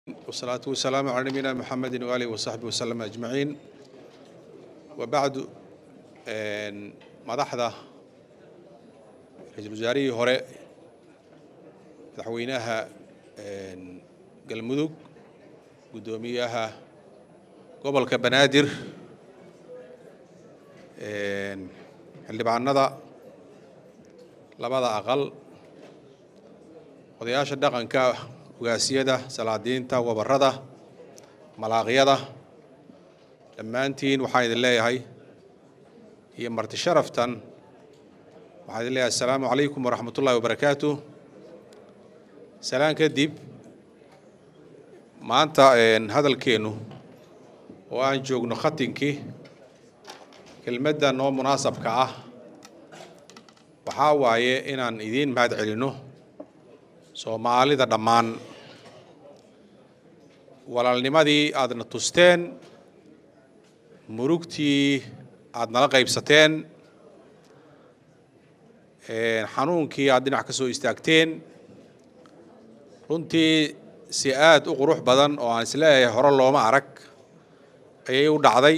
والصلاة والسلام على نبينا محمد وآله وصحبه وسلم أجمعين وبعد een, madaxda ra-iisul wasaarihii hore madaxweynaha een, galmudug guddoomiyaha gobolka banaadir een, xildhibaanada labada aqal odayaasha dhaqanka ugaasiyada salaadiinta wabarada malaaqyada dhammaantiin waxaan idin leeyahay iyo marti sharaftan waxaan idin leeyahay assalaamu calaykum waraxmat ullahi wabarakaatu salaan kadib maanta hadalkeennu oo aan joogno khatinkii kelmadda noo munaasabka ah waxaa waaye inaan idiin mahad celinno soomaalida dhammaan walaalnimadii aadna tusteen murugtii aada nala qaybsateen xanuunkii aad dhinac ka soo istaagteen runtii si aad u qurux badan oo aan isleeyahay hore looma arag ayay u dhacday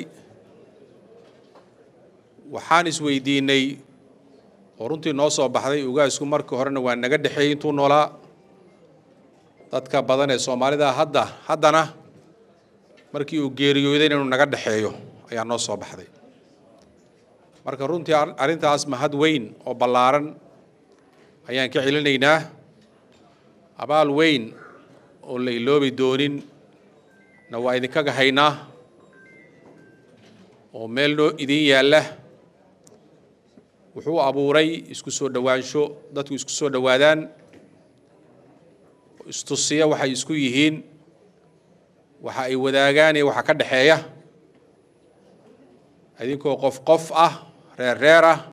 waxaan isweydiinay oo runtii noo soo baxday ugaasku markii horena waa naga dhexeeyey intuu noolaa dadka badan ee soomaalida hadda haddana markii uu geeriyooday inuu naga dhexeeyo ayaa noo soo baxday marka runtii arrintaas mahad weyn oo ballaaran ayaan ka celinaynaa abaal weyn oo la iloobi doonin na waa idinkaga haynaa oo meel noo idin yaalla wuxuu abuuray isku soo dhowaansho dadku isku soo dhowaadaan istusiya waxay isku yihiin waxa ay wadaagaan iyo waxa ka dhexeeya idinkoo qof qof ah reer reer ah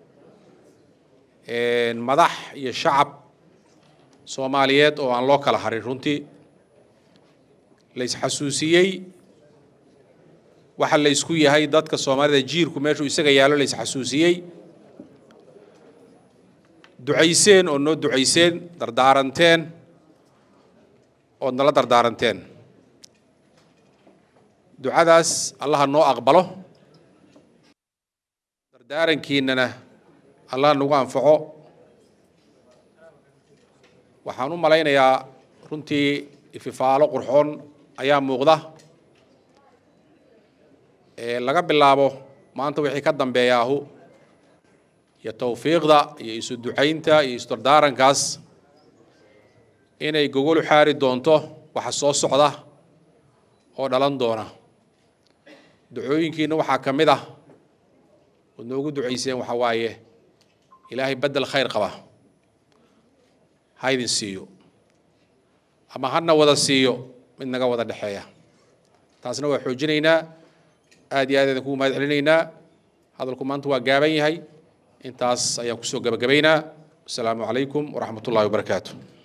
madax iyo shacab soomaaliyeed oo aan loo kala harin runtii la isxasuusiyey waxa la isku yahay dadka soomaalida jiirku meeshuu isaga yaallo la isxasuusiyey ducayseen oo noo ducayseen dardaaranteen ood nala dardaaranteen ducadaas allaha noo aqbalo dardaarankiinana allah nagu anfaco waxaan u malaynayaa runtii ififaalo qurxoon ayaa muuqda laga bilaabo maanta wixii ka dambeeyaahu iyo tawfiiqda iyo isu ducaynta iyo isdardaarankaas inay gogolu xaari doonto waxa soo socda oo dhalan doona ducooyinkiina waxaa ka mid ah ood noogu ducayseen waxaa waaye ilaahay beddel khayr qaba ha idin siiyo ama hana wada siiyo mid naga wada dhexeeya taasna waa xoojinaynaa aad iyo aad idin kugu mahad celinaynaa hadalku maanta waa gaaban yahay intaas ayaan kusoo gabagabaynaa wasalaamu calaykum waraxmat ullahi wabarakaatu